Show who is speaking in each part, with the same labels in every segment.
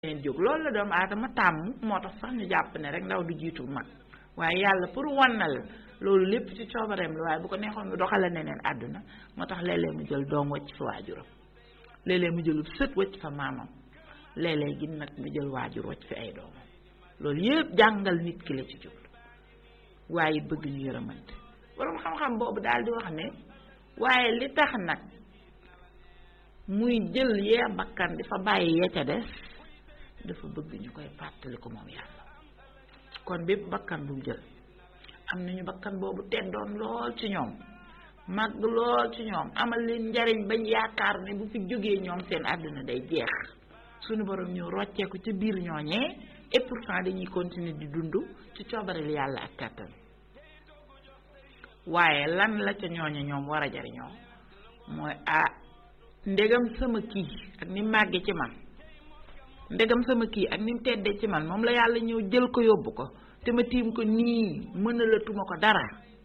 Speaker 1: leen jóg loolu la doomu aadama tàmm moo tax sax ñu jàpp ne rek ndaw du jiitu mag waaye yàlla pour wannal loolu lépp ci coobareem la waaye bu ko neexoon mu doxale neneen àdduna moo tax léeg-léeg mu jël doom wacc fa waajuram léeg-léeg mu jëlub sët wacc fa maamam léeg-léeg gi nag mu jël waajur wacc fi ay doomam loolu yëpp jàngal nit ki la ci jublu waaye bëgg ñu yërëmante borom xam-xam boobu daal di wax ne waaye li tax nag muy jël yee bakkan di fa bàyyi ya ca des dafa bëgg ñu koy fàttali ko moom yàlla kon bépp bakkan bu mu jël am nañu bakkan boobu teddoon lool ci ñoom màgg lool ci ñoom amal leen njariñ bañ yaakaar ne bu fi jógee ñoom seen àdduna day jeex suñu borom ñu rocceeku ca biir ñooñee et pourtant dañuy continuer di dund ci coobareel yàlla ak kàttan waaye lan la ca ñooñe ñoom war a jariñoo mooy ah ndegam sama kii ak ni màgge ci man ndegam sama kii ak ni mu teddee ci man moom la yàlla ñëw jël ko yóbbu ko te ma tiim ko nii mënalatuma ko dara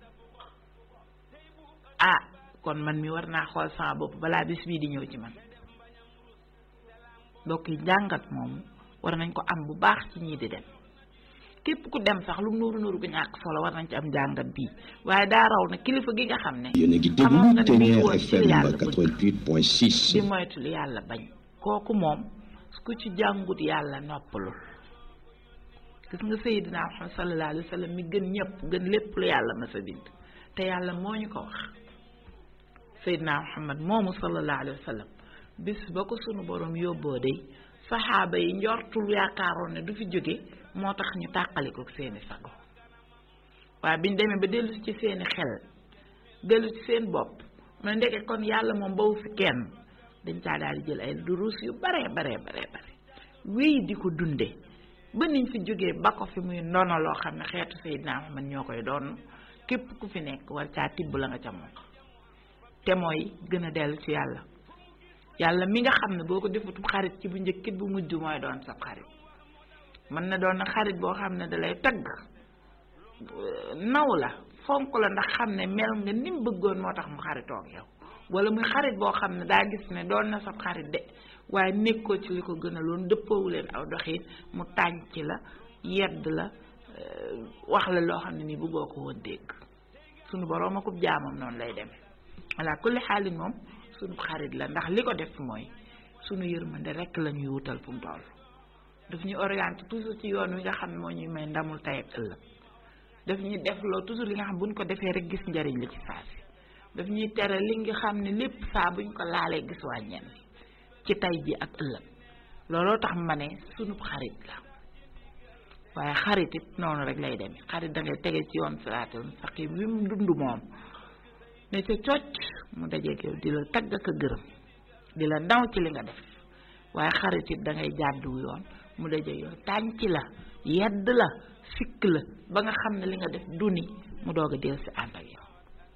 Speaker 1: ah kon man mi war naa xool sama bopp balaa bis bii di ñëw ci man mbokk yi njàngat moomu war nañ ko am bu baax ci ñii di dem képp ku dem sax lu nuuru nuuru gu ñàkk solo war nañ ci am njàngat bii waaye daa raw na kilifa gi nga xam ne
Speaker 2: yéen a ngi
Speaker 1: xamoon nga
Speaker 2: déglu
Speaker 1: ne mi ngi
Speaker 2: Ténière
Speaker 1: woon ci li
Speaker 2: FM
Speaker 1: yàlla bëgg
Speaker 2: 88.6
Speaker 1: di moytu li yàlla bañ kooku moom ku ci jàngut yàlla noppalul gis nga Seydina Muhammad sallallahu alayhi wa sallam mi gën ñëpp gën lépp lu yàlla ma sa bind te yàlla moo ñu ko wax Seydina Muhammad moomu sallallahu alayhi wa sallam bis ba ko sunu borom yóbboo day saxaaba yi njortul yaakaaroon ne du fi jóge moo tax ñu tàqali ko seeni sago waaye biñ demee ba dellu ci seeni xel dellu ci seen bopp mu ne ndeke kon yàlla moom bawu fi kenn dañ caa daal di jël ay duruus yu baree baree baree bare wéy di ko dunde ba niñ fi jógee ba ko fi muy ndono loo xam ne xeetu Seydina Muhammad ñoo koy doon képp ku fi nekk war caa tibb la nga ca moom te mooy gën a dellu ci yàlla yàlla mi nga xam ne boo ko defatu xarit ci bu njëkkit bu mujj mooy doon sa xarit mën na doon nag xarit boo xam ne dalay tagg naw la fonk la ndax xam ne mel nga ni mu bëggoon moo tax mu xaritoo ak yow wala muy xarit boo xam ne daa gis ne doon na sa xarit de waaye nekkoo ci li ko gën a loon dëppoowu leen aw doxin mu tànc la yedd la wax la loo xam ne ni bëggoo ko woon dégg sunu boroom akub jaamam noonu lay demee voilà kulli xaalin moom sunu xarit la ndax li ko def mooy sunu yërmande rekk la ñuy wutal fu mu toll daf ñuy orienté toujours ci yoon wi nga xam ne moo ñuy may ndamul tey ak ëllëg daf ñuy def loo toujours li nga xam buñ ko defee rek gis njariñ li ci saa si daf ñuy tere li nga xam ne lépp saa buñ ko laalee gis wàññeen ci tey ji ak ëllëg looloo tax ma ne sunu xarit la waaye xarit it noonu rek lay demee xarit da ngay tege ci yoon siraatal mustaqim wi mu dund moom ne ca cocc mu dajeeg yow di la tagg ak a gërëm di la ndaw ci li nga def waaye xarit it da ngay jàddu yoon mu dajeeg yow tànc la yedd la sikk la ba nga xam ne li nga def duni mu doog a del si ànd ak yow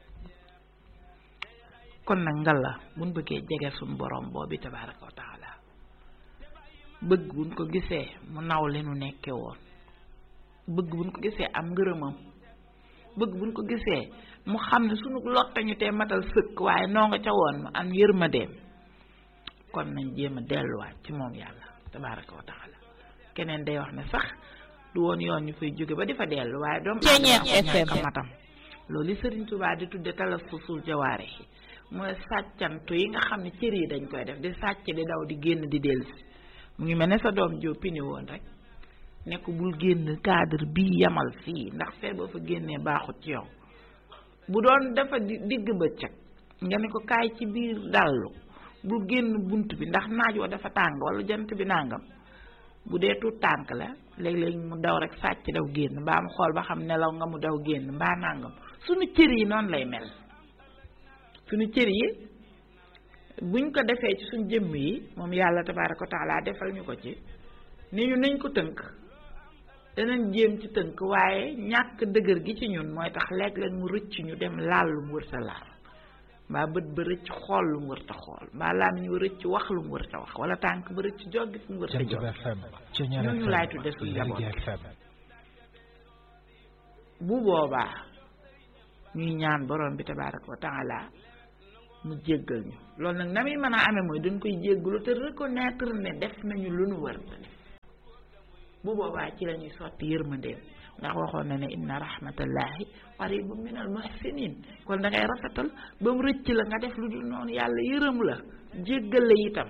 Speaker 1: kon nag ngal la buñ bëggee jege suñu borom boobu tabaraka wa taala bëgg buñ ko gisee mu naw li nu nekke woon bëgg buñ ko gisee am ngërëmam bëgg buñ ko gisee mu xam ne sunu lottañu te matal sëkk waaye noo nga ca woon mu am yërmandeem kon nañ jéem a delluwaat ci moom yàlla tabaraka wa taala keneen day wax ne sax du woon yoon ñu fay jóge ba di fa dellu waaye doomu
Speaker 3: Ténière
Speaker 1: ka matam loolu li Sëriñ Tuubaa di tudde talassusul jawaare yi mooy sàccantu yi nga xam ne cër yi dañ koy def di sàcc di daw di génn di dellusi mu ngi mel ne sa doom joo pini woon rek ne ko bul génn cadre bii yamal fii ndax fee boo fa génnee baaxut ci yow bu doon dafa di digg bëccëg nga ne ko kaay ci biir dallu bul génn bunt bi ndax naaj wa dafa tàng wala jant bi nàngam bu dee tuut tànk la léeg-léeg mu daw rek sàcc daw génn mbaa mu xool ba xam nelaw nga mu daw génn mbaa nàngam suñu cër yi noonu lay mel suñu cër yi buñ ko defee ci suñ jëmm yi moom yàlla tabaaraka wa taala defal ñu ko ci ni ñu nañ ko tënk danañ jéem ci tënk waaye ñàkk dëgër gi ci ñun mooy tax léeg-léeg mu rëcc ñu dem laal lu mu wërta laal mbaa bët ba rëcc xool lu mu wërta xool mbaa làmmiñ wa rëcc wax lu mu wërta wax wala tànk ba rëcc joggi fu mu wërta
Speaker 4: Jant
Speaker 1: jog
Speaker 4: bi FM Ténière
Speaker 1: ñooñu
Speaker 4: FM
Speaker 1: laay tudde suñu
Speaker 4: Lergui
Speaker 1: njaboot.
Speaker 4: FM
Speaker 1: bu boobaa ñuy ñaan borom bi tabaaraka wa taala mu jéggal ñu loolu nag na muy mën a amee mooy dañ koy jéggalu te reconnaître ne def nañu lu nu war a def bu boobaa ci la ñuy sotti yërmandeem ndax waxoon na ne inna rahmatallahi qaribun minal muhsinin kon da ngay rafetal ba mu rëcc la nga def lu dul noonu yàlla yërëm la jéggal la itam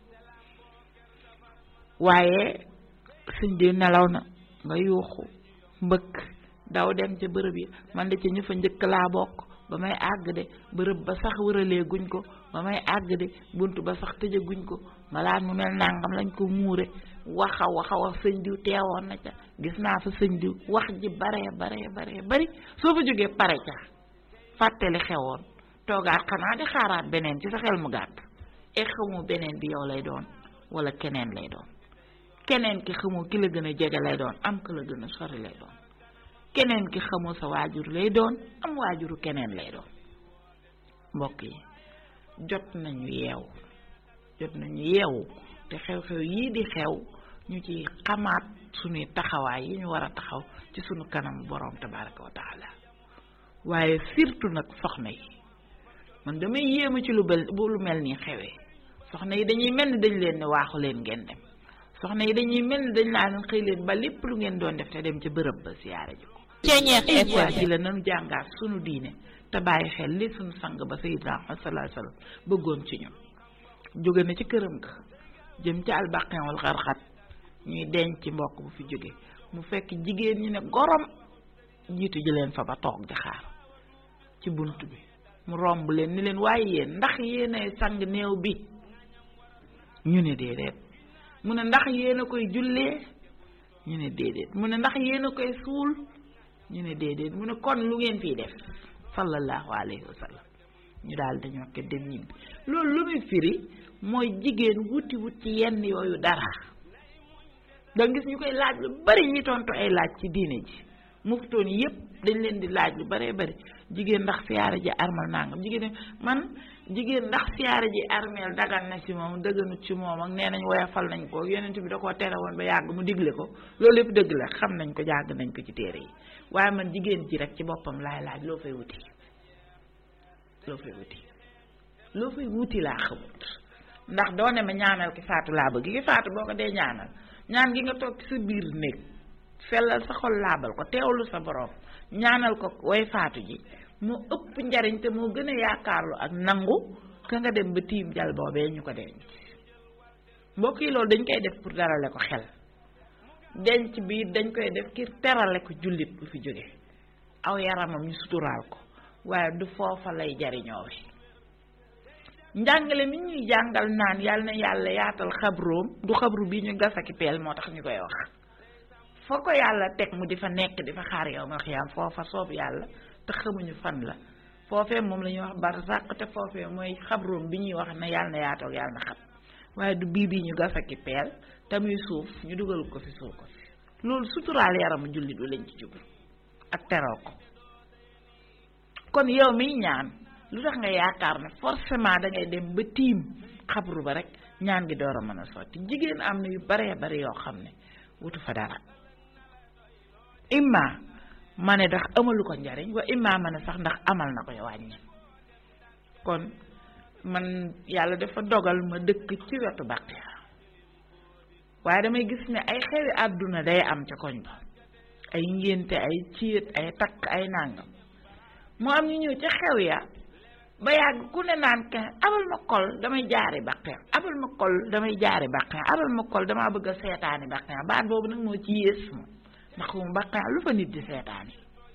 Speaker 1: waaye suñ di nelaw na nga yuuxu mbëkk daw dem ca bërëb yi man de ca ñu fa njëkk laa bokk ba may àgg de bërëb ba sax wëralee guñ ko ba may àgg de bunt ba sax tëje guñ ko malaan mu mel nangam lañ ko muure waxa waxa wax sëñ diw teewoon na ca gis naa fa sëñ diw wax ji baree baree baree bari soo fa jógee pare ca fàttali xewoon toogaat xanaa di xaaraat beneen ci sa xel mu gàtt e xamu beneen bi yow lay doon wala keneen lay doon keneen ki xamoo ki la gën a jege lay doon am ki la gën a sori lay doon keneen ki xamoo sa waajur lay doon am waajuru keneen lay doon mbokk yi jot nañu yeewu jot nañu yeewu te xew-xew yii di xew ñu ci xamaat suñuy taxawaay yi ñu war a taxaw ci suñu kanam borom tabaraka wa taala waaye surtout nag soxna yi man damay yéema ci lu bel bu lu mel nii xewee soxna yi dañuy mel ni dañ leen ne waaxu leen ngeen dem soxna yi dañuy mel ni dañ laa leen xëy leen ba lépp lu ngeen doon def te dem ca bërëb ba siyaare ji ko
Speaker 2: Ceeñeex
Speaker 1: ji la nanu jàngaat sunu diine te bàyyi xel li sunu sang ba sayyidina Muhammad sallallahu alayhi wasallam bëggoon ci ñun jóge na ci këram ga jëm ci albaqin wal xarxat ñuy denc ci mbokk bu fi jóge mu fekk jigéen ñi ne gorom jiitu ji leen fa ba toog di xaar ci bunt bi mu romb leen ni leen waaye yéen ndax yéenay sang néew bi ñu ne déedéet mu ne ndax yéen a koy jullee ñu ne déedéet mu ne ndax yéen a koy suul ñu ne déedéet mu ne kon lu ngeen fiy def sallallahu alayhi wa sallam ñu daal dañoo ko dem ñibbi loolu lu muy firi mooy jigéen wuti wut ci yenn yooyu dara da gis ñu koy laaj lu bari ñi tontu ay laaj ci diine ji muftoon yépp dañ leen di laaj lu baree bari jigéen ndax siyaare ji armal nangam jigéen man jigéen ndax siyaare ji armeel dagan na ci moom dëgganut ci moom ak nee nañ woyafal nañ ko yonent bi da koo tere woon ba yàgg mu digle ko loolu lépp dëgg la xam nañ ko jàgg nañ ko ci téere yi waaye man jigéen ji rek ci boppam laay laaj loo fay wuti loo fay wuti loo fay wuti laa xamut ndax doo ne ma ñaanal ki faatu laa bëgg ki faatu boo ko dee ñaanal ñaan gi nga toog ci sa biir néeg sellal sa xol laabal ko teewlu sa borom ñaanal ko way faatu ji mu ëpp njariñ te moo gën a yaakaarlu ak nangu ka nga dem ba tiim jal boobee ñu ko denc mbokk yi loolu dañ koy def pour darale ko xel denc bi dañ koy def ngir terale ko jullit bu fi jóge aw yaramam ñu suturaal ko waaye du foofa lay jariñoo wi njàngale mi ñuy jàngal naan yàlla na yàlla yaatal xabroom du xabru bi ñu gasaki peel moo tax ñu koy wax foo ko yàlla teg mu di fa nekk di fa xaar yow ma xiyaam foofa soob yàlla te xamuñu fan la foofee moom la ñuy wax barsàq te foofee mooy xabroom bi ñuy wax ne yàlla na yaatal yàlla na xam waaye du bii bii ñu gasaki peel te muy suuf ñu dugal ko fi suuf ko fi loolu suturaal yaramu jullit bi lañ ci jublu ak teral ko kon yow miy ñaan lu tax nga yaakaar ne forcément da ngay dem ba tiim xabru ba rek ñaan gi door a mën a sotti jigéen am na yu baree bari yoo xam ne wutu fa dara imma ma ne ndax amalu ko njariñ wa imma ma ne sax ndax amal na ko wàññi kon man yàlla dafa dogal ma dëkk ci wetu Baqiya waaye damay gis ne ay xewi àdduna day am ca koñ ba ay ngénte ay ciit ay takk ay nàngam mu am ñu ñëw ca xew ya ba yàgg ku ne naan kenn abal ma kol damay jaari Baqiya abal ma kol damay jaari Baqiya abal ma kol damaa bëgg a seetaani Baqiya baat boobu nag moo ci yées ma ndax mu Baqiya lu fa nit di seetaani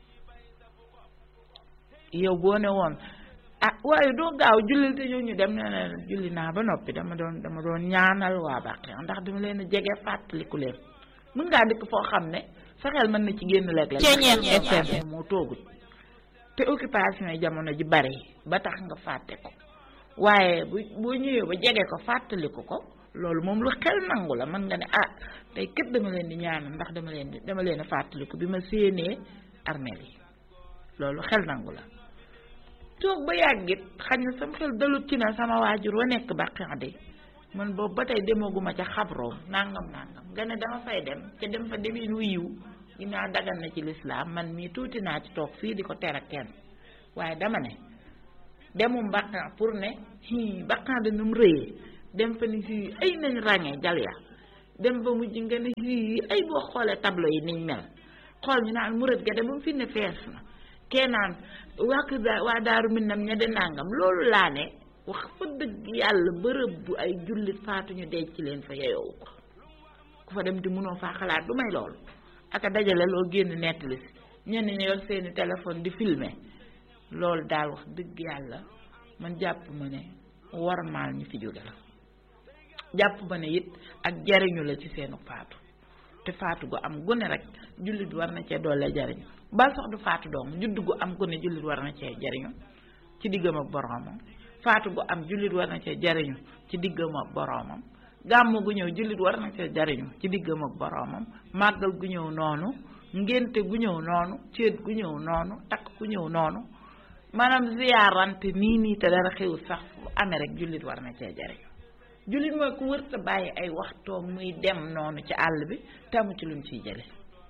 Speaker 1: yow boo ne woon ah waaye doo gaaw jullil te ñëw ñu dem ne ne julli naa ba noppi dama doon dama doon ñaanal waa Baqiya ndax dama leen a jege fàttaliku leen mën ngaa dëkk foo xam ne sa xel mën na ci génn léeg-léeg
Speaker 2: Ceeñeex
Speaker 1: FM moo toogut te occupation yi jamono ji bari ba tax nga fàtte ko waaye bu boo ñëwee ba jege ko fàttaliku ko loolu moom lu xel nangu la mën nga ne ah tey kët dama leen di ñaanal ndax dama leen di dama leen a fàttaliku bi ma séenee armeel yi loolu xel nangu la toog ba yàggit xañ na sama xel dalut ci na sama waajur wa nekk Baqiya de man boobu ba tey demaguma ca xabroom nangam nangam nga ne dama fay dem ca dem fa demin wu yiw ginnaaw dagan na ci lislaam man mii tuuti naa ci toog fii di ko tere kenn waaye dama ne demum Baqiya pour ne hi Baqiya da num rëyee dem fa ni si ay nañ ràññee jal ya dem ba mujj nga ne yii ay boo xoolee tableau yi niñ mel xool ñu naan murit ga de ba mu fi ne fees na kee naan waa kër daa waa daaru minam ña de nàngam loolu laa ne wax fa dëgg yàlla bërëb bu ay jullit faatuñu denc leen fa yeyoowu ko ku fa dem di mënoo faa xalaat du may loolu aka dajale loo génn nettali si ñenn ñi yor seeni téléphone di filmer loolu daal wax dëgg yàlla man jàpp ma ne warmaal ñu fi jóge la jàpp ma ne it ak jariñu la ci seenu faatu te faatu gu am gune rek jullit war na cee doole jariñu bal sax du faatu doom judd gu am gune jullit war na cee jariñu ci diggam ak boroomam faatu gu am jullit war na cee jariñu ci diggam ak boroomam gàmm gu ñëw jullit war na cee jariñu ci diggam ak boroomam màggal gu ñëw noonu ngénte gu ñëw noonu céet gu ñëw noonu takk gu ñëw noonu maanaam ziyaarante nii nii te dara xew sax fu amee rek jullit war na cee jariñu jullit mooy ku wërta bàyyi ay waxtoom muy dem noonu ci àll bi te amu ci lu mu ciy jële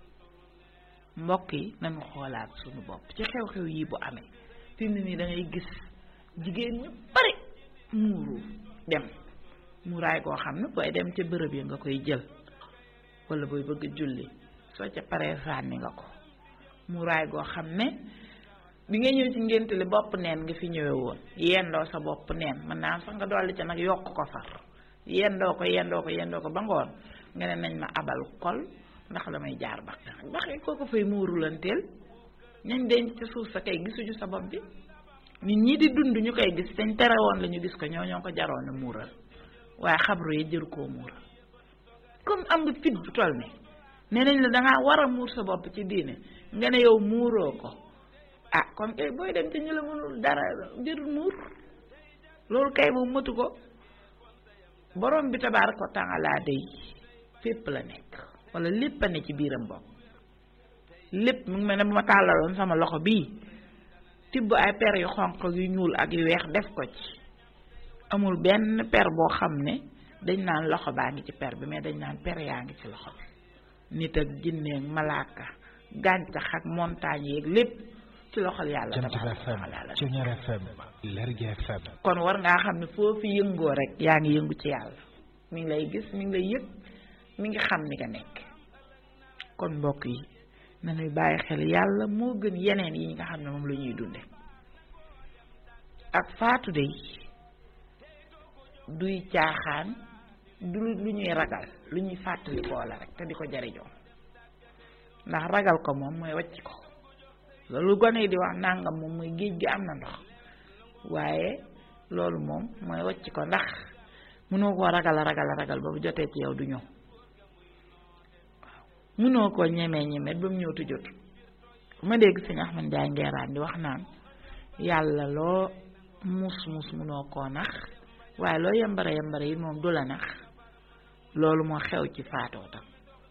Speaker 1: mbokk yi nañu xoolaat suñu bopp ci xew-xew yi bu amee fi mu ne nii da ngay gis jigéen ñu bari muuru dem muuraay koo xam ne booy dem ca bërëb yi nga koy jël wala booy bëgg julli soo ca paree sànni nga ko muuraay goo xam ne bi nga ñëw ci ngénte li bopp neen nga fi ñëwee woon yendoo sa bopp neen mën naa sax nga dolli ca nag yokk ko far yendoo ko yendoo ko yendoo ko ba ngoon nga ne nañ ma abal kol ndax damay jaar bax bax yi koo ko fay muurulanteel ñañ denc ci suuf sa kay gisuñu sa bopp bi nit ñi di dund ñu koy gis dañ tere woon la ñu gis ko ñoo ñoo ko jaroon a muural waaye xabru yi jëru koo muural comme am nga fit bu toll ne nee nañ la dangaa war a muur sa bopp ci diine nga ne yow muuroo ko ah kon kay booy dem te ñu la mënul dara jërul muur loolu kay moom matu ko borom bi tabaaraka wa taala day fépp la nekk wala lépp a ne ci biiram bopp lépp mu ngi mel ne bu ma tàllaloon sama loxo bii tibb ay per yu xonq yu ñuul ak yu weex def ko ci amul benn per boo xam ne dañ naan loxo baa ngi ci per bi mais dañ naan per yaa ngi ci loxo bi nit ak jinne ak malaaka gàncax ak montagne yeeg lépp ci loxol yàlla tabaaraka wa taala
Speaker 2: Ceñeer FM Lergui FM
Speaker 1: kon war ngaa xam ne foofu yëngoo rek yaa ngi yëngu ci yàlla mi ngi lay gis mi ngi lay yëg mi ngi xam ni nga nekk kon mbokk yi nañuy bàyyi xel yàlla moo gën yeneen yi nga xam ne moom la ñuy dunde ak faatu de duy caaxaan du lu ñuy ragal lu ñuy fàttalikoo la rek te di ko jariñoo ndax ragal ko moom mooy wàcc ko loolu gone yi di wax nàngam moom mooy géej gi am na ndox waaye loolu moom mooy wàcc ko ndax mënoo koo ragal a ragal a ragal ba bu jotee ci yow du ñëw waaw mënoo koo ñemee ñemee ba mu ñëw tu jot ma dégg sëñ Ahmad Njaay ngeeraan di wax naan yàlla loo mus mus mënoo koo nax waaye loo yembare yembare yi moom du la nax loolu moo xew ci faatoo tam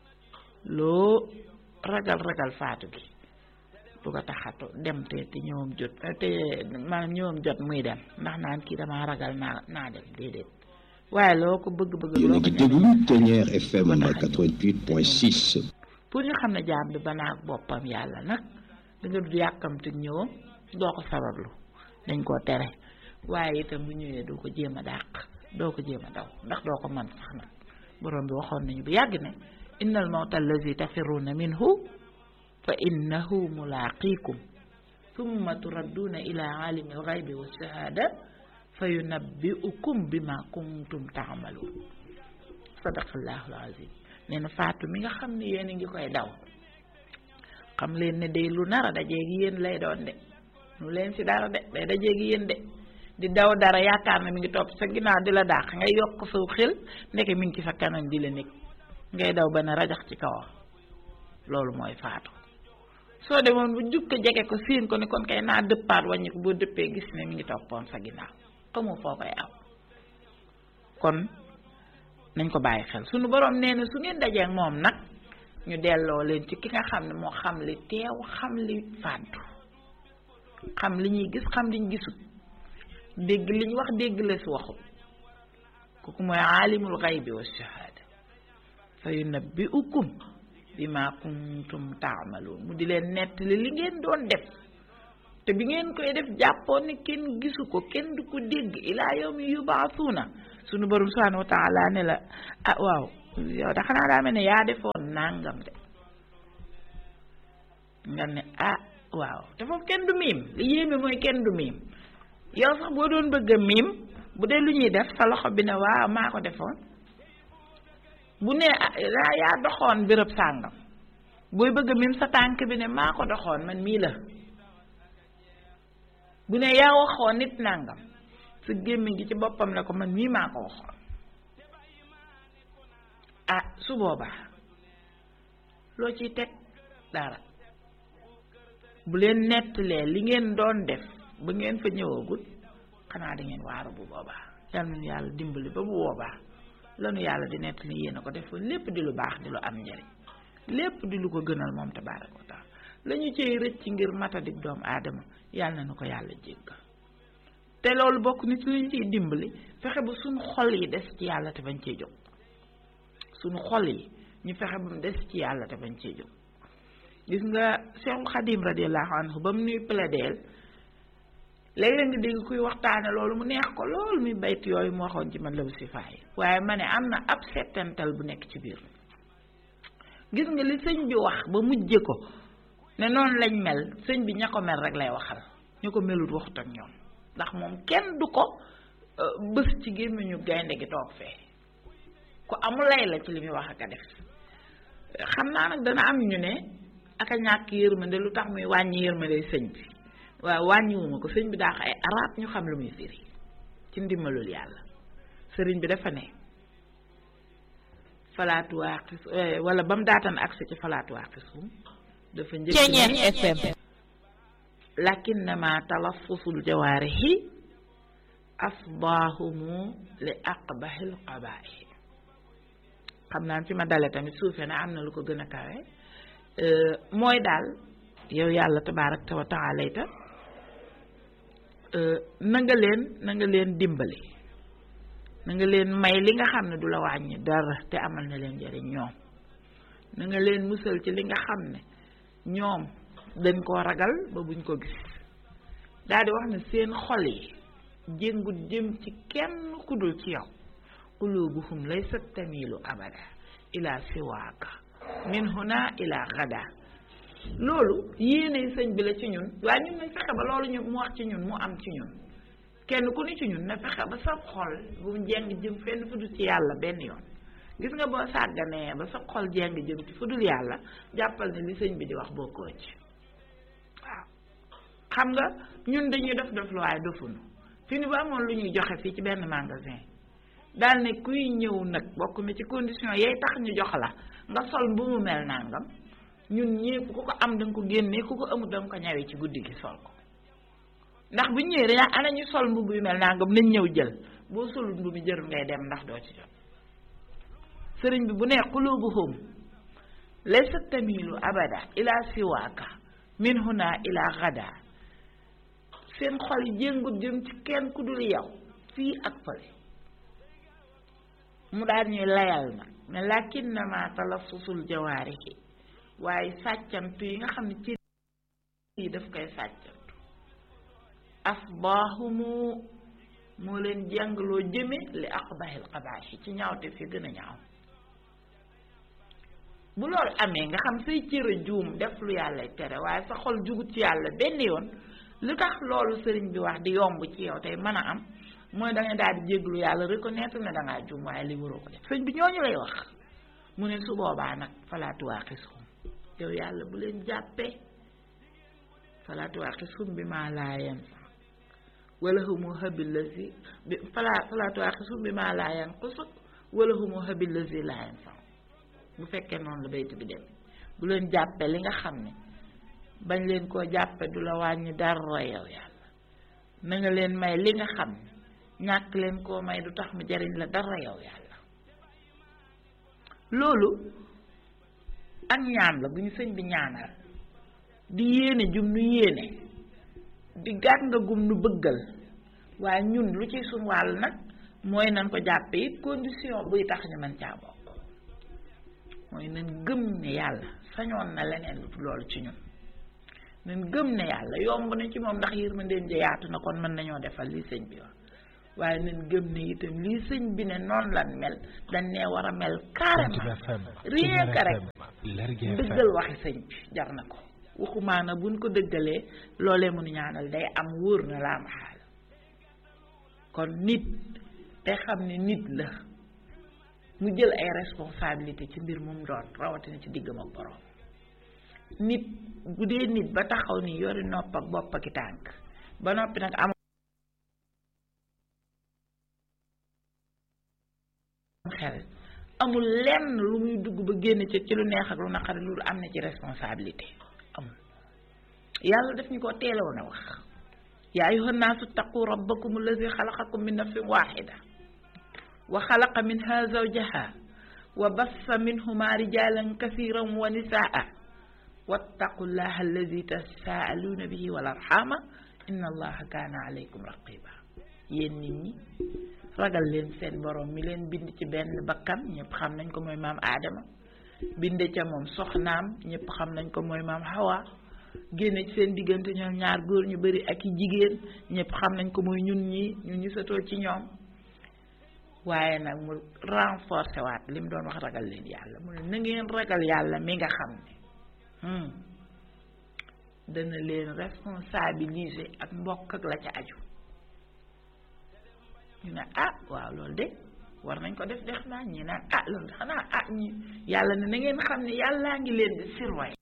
Speaker 1: loo ragal ragal faatu gi du ko taxatu dem te te ñëwam jot te maanaam ñëwam jot muy dem ndax naan kii damaa ragal naa naa dem déedéet waaye loo ko bëgg-bëgg
Speaker 3: yéen a
Speaker 1: loo ko
Speaker 3: ngi déglu
Speaker 1: ñeme-
Speaker 3: Ténière FM
Speaker 1: Ba tax a ñëw.
Speaker 3: 88.6
Speaker 1: pour ñu xam ne jaam bi banaak boppam yàlla nag da nga du yàkkamti ñëwam doo ko sabablu dañ koo tere waaye itam bu ñëwee doo ko jéem a dàq doo ko jéem a daw ndax doo ko mën sax nag borom bi waxoon nañu bu yàgg ne innal mawta allazi tafirruuna minhu fa innahu mulaaqiikum summa turadduuna ila aalimi alxaybi wa shahaada fa yunabbiukum bima kuntum taamaluun sadaqallahu alazim nee na faatu mi nga xam ne yéen a ngi koy daw xam leen ne day lu nar a dajeeg yéen lay doon de lu leen ci dara de day dajeeg yéen de di daw dara yaakaar na mi ngi topp sa ginnaaw di la dàq ngay yokk saw xel ndeke mi ngi ci sa kanam di la nekk ngay daw ba ne rajax ci kawam loolu mooy faatu soo demoon bu jukka jege ko siin ko ni kon kay naa dëppaat wàññi ko boo dëppee gis ne mi ngi toppoon sa ginnaaw xamoo foo koy aw kon nañ ko bàyyi xel suñu borom nee na su ngeen dajee ak moom nag ñu delloo leen ci ki nga xam ne moo xam li teew xam li fàddu xam li ñuy gis xam liñ gisut dégg liñ wax dégg la si waxut kooku mooy aalimul xaybi wa shahaada fa yunabbiukum bima kuntum taamaluun mu di leen nettali li ngeen doon def te bi ngeen koy def jàppoon ne kenn gisu ko kenn du ko dégg ilaa yawmi yubaasuuna sunu borom subhaanahu wa taala ne la ah waaw yow da xanaa daa mel ne yaa defoon nangam de nga ne ah waaw te foofu kenn du miim li yéeme mooy kenn du miim yow sax boo doon bëgg a miim bu dee lu ñuy def sa loxo bi ne waaw maa ko defoon bu ne ah yaa doxoon béréb sàngam booy bëgg a miim sa tànk bi ne maa ko doxoon man mii la bu ne yaa waxoon nit nàngam sa gémmiñ gi ci boppam ne ko man mii maa ko waxoon ah su boobaa loo ciy teg dara bu leen nettalee li ngeen doon def ba ngeen fa ñëwagul xanaa da ngeen waaru bu boobaa yal nañu yàlla dimbali ba bu boobaa lanu yàlla di nettali yéen a ko defoon lépp di lu baax di lu am njariñ lépp di lu ko gënal moom tabaaraka wa taala la ñu cay rëcc ngir matadik doomu aadama yàlla na nu ko yàlla jéggal te loolu bokk nit li ñu ciy dimbali fexe ba suñu xol yi des ci yàlla te bañ cee jóg suñu xol yi ñu fexe ba mu des ci yàlla te bañ cee jóg gis nga Seexul Xadim radiallahu anhu ba mu nuy plaideel léeg-léeg nga dégg kuy waxtaane loolu mu neex ko loolu muy bayt yooyu mu waxoon ci man la si faay waaye ma ne am na ab settantal bu nekk ci biir gis nga li sëñ bi wax ba mujje ko ne noonu lañ mel sëñ bi ña ko mel rek lay waxal ñu ko melut waxut ak ñoom ndax moom kenn du ko bës ci gémmiñu gaynde gi toog fee ku amul lay la ci li muy wax ak a def xam naa nag dana am ñu ne ak a ñàkk yërmande lu tax muy wàññi yërmande sëñ bi waaw wàññiwuma ko sëñ bi daa ay arab ñu xam lu muy firi ci ndimbalul yàlla sëriñ bi dafa ne falaatu waaqis wala ba mu daatan agsi ci falaatu waaqisum dafa njëkk
Speaker 4: FM
Speaker 1: lakinnama talaffusul jawaarihi afdaahumu li aqbahil qabaaih xam naa fi ma dale tamit suufe na am na lu ko gën a kawe mooy daal yow yàlla tabaaraka wa taala ta na nga leen na nga leen dimbali na nga leen may li nga xam ne du la wàññi dara te amal na leen njariñ ñoom na nga leen musal ci li nga xam ne ñoom dañ koo ragal ba buñ ko gis daal di wax ne seen xol yi jéngut jëm ci kenn ku dul ci yow qulubuhum laysa tamilu abada ila siwaaka min huna ila gada loolu yéene sëñ bi la ci ñun waaye ñun nañ fexe ba loolu ñu mu wax ci ñun mu am ci ñun kenn ku ni ci ñun na fexe ba sa xol bu mu jeng jëm fenn fu dul ci yàlla benn yoon gis nga boo sàgganee ba sa xol jeng jëm ci fu dul yàlla jàppal ne li sëñ bi di wax bokkoo ci waaw xam nga ñun dañuy def def lu waaye dofunu fi ni ba amoon lu ñuy joxe fii ci benn magasin daal ne kuy ñëw nag bokk na ci condition yay tax ñu jox la nga sol bu mu mel nangam ñun ñépp ku ko am da nga ko génnee ku ko amut da nga ko ñawee ci guddi gi sol ko ndax bu ñëwee dañaa ana ñu sol mbubb yu mel nangam nañ ñëw jël boo solul mbubb mi jërul ngay dem ndax doo ci jot sëriñ bi bu nee qulubuhum laysa tamilu abada ila siwaaka min huna ila gada seen xol yi jéngut jëm ci kenn ku dul yow fii ak fële mu daal ñuy layal na mais lakinnama talaffusul jawaarihi waaye sàccantu yi nga xam ne ci yi daf koy sàccantu asbaahumu moo leen jàngaloo jëme li aqbahil qabaahi ci ñaawte fi gën a ñaaw bu loolu amee nga xam say cëra juum def lu yàlla tere waaye sa xol jugut ci yàlla benn yoon lu tax loolu sëriñ bi wax di yomb ci yow tey mën a am mooy da nga daal di jéglu yàlla reconnaître ne dangaa juum waaye li waroo ko def sëriñ bi ñooñu lay wax mu ne su boobaa nag falaatu waaqisum yow yàlla bu leen jàppee falaatu waaqisum bi maa laa yanfa wala humu habil lazi bi fala falaatu waaqisum bi maa laa yanqusuk wala humu habil lazi laa yanfa bu fekkee noonu la bayt bi dem bu leen jàppee li nga xam ne bañ leen koo jàppe du la wàññi dara yow yàlla na nga leen may li nga xam ne ñàkk leen koo may du tax mu jariñ la dara yow yàlla loolu ak ñaan la bu ñu sëñ bi ñaanal di yéene jum nu yéene di gàtt nga gum nu bëggal waaye ñun lu ci suñ wàll nag mooy nan ko jàppe it condition buy tax ñu mën caa bokk mooy nan gëm ne yàlla sañoon na leneen lu loolu ci ñun nan gëm ne yàlla yomb na ci moom ndax yërmandeem ja yaatu na kon mën nañoo defal li sëñ bi wax waaye nañ gëm ne itam lii sëñ bi ne noonu lan mel dañ ne war a mel carrément rien que rek dëggal waxi sëñ bi jar na ko waxumaana buñ ko dëggalee loolee mënu ñaanal day am wóor na laa ma xaal kon nit te xam ne nit la mu jël ay responsabilité ci mbir mu doon rawatina ci diggam ak borom nit bu dee nit ba taxaw ni yori nopp ak bopp ak i tànk ba noppi nag am xel amul lenn lu muy dugg ba génn ci ci lu neex ak lu naqari lu am na ci responsabilité amul yàlla daf ñu ko teeloon a wax yaa ayyuhan naasu taqu rabbakum allazi xalaqakum min nafsin waxida wa xalaqa minha zawjaha wa bassa minhuma rijalan kasiran wa nisaa wattaqu llaha allazi tasaaluuna bihi wal arxama inna allaha kaana alaykum raqiba yéen nit ñi ragal leen seen borom mi leen bind ci benn bakkan ñëpp xam nañ ko mooy maam aadama binde ca moom soxnaam ñëpp xam nañ ko mooy maam hawa génne ci seen diggante ñoom ñaar góor ñu bari ak i jigéen ñëpp xam nañ ko mooy ñun ñi ñun ñu satoo ci ñoom waaye nag mu renforcé waat li mu doon wax ragal leen yàlla mu ne na ngeen ragal yàlla mi nga xam ne dana leen responsabiliser ak mbokk ak la ca aju ñu ne ah waaw loolu de war nañ ko def def naa ñi naan ah loolu de xanaa ah ñi yàlla ne na ngeen xam ne yàllaa ngi leen di surveiller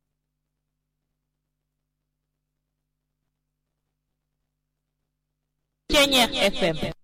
Speaker 4: Ceñeex FM